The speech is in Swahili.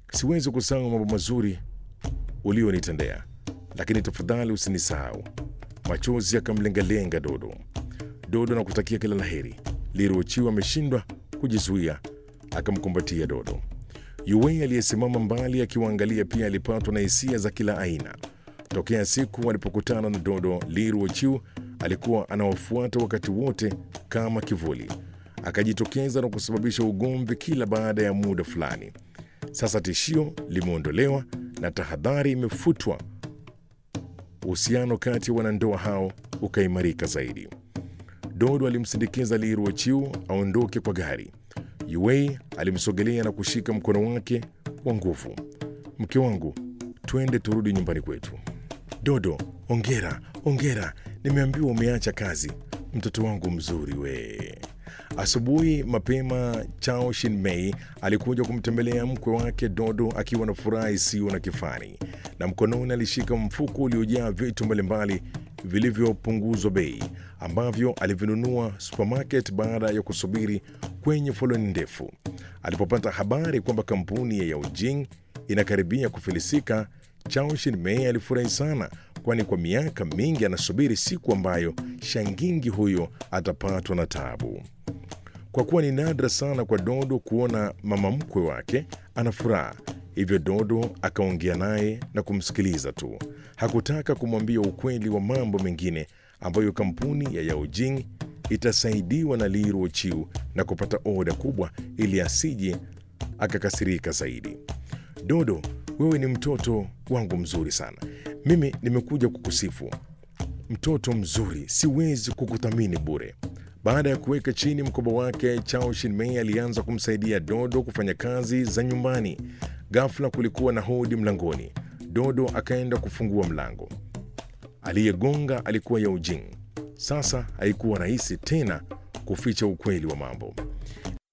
siwezi kusahau mambo mazuri ulionitendea, lakini tafadhali usinisahau. Machozi akamlengalenga Dodo. Dodo na kutakia kila laheri. Liruochiwa ameshindwa kujizuia, akamkumbatia Dodo. Yuwei aliyesimama mbali akiwaangalia pia alipatwa na hisia za kila aina. Tokea siku walipokutana na Dodo, Liruochiu alikuwa anawafuata wakati wote kama kivuli, akajitokeza na kusababisha ugomvi kila baada ya muda fulani. Sasa tishio limeondolewa na tahadhari imefutwa. Uhusiano kati ya wanandoa hao ukaimarika zaidi. Dodo alimsindikiza Liruochiu aondoke kwa gari. Yuwei alimsogelea na kushika mkono wake kwa nguvu. Mke wangu, twende turudi nyumbani kwetu. Dodo, ongera, ongera, nimeambiwa umeacha kazi. Mtoto wangu mzuri we. Asubuhi mapema, Chao Shinmei alikuja kumtembelea mkwe wake Dodo akiwa na furaha isiyo na kifani, na mkononi alishika mfuko uliojaa vitu mbalimbali vilivyopunguzwa bei ambavyo alivinunua supermarket baada ya kusubiri kwenye foleni ndefu. Alipopata habari kwamba kampuni ya Yaojing inakaribia kufilisika, Chao Shinmei alifurahi sana, kwani kwa miaka mingi anasubiri siku ambayo shangingi huyo atapatwa na taabu. Kwa kuwa ni nadra sana kwa Dodo kuona mama mkwe wake ana furaha, hivyo Dodo akaongea naye na kumsikiliza tu. Hakutaka kumwambia ukweli wa mambo mengine ambayo kampuni ya Yaojing itasaidiwa na Li Ruochiu na kupata oda kubwa ili asije akakasirika zaidi. Dodo, wewe ni mtoto wangu mzuri sana. Mimi nimekuja kukusifu. Mtoto mzuri, siwezi kukuthamini bure. Baada ya kuweka chini mkoba wake, Chao Shinmei alianza kumsaidia Dodo kufanya kazi za nyumbani. Ghafla kulikuwa na hodi mlangoni. Dodo akaenda kufungua mlango. Aliyegonga alikuwa Yaojing. Sasa haikuwa rahisi tena kuficha ukweli wa mambo.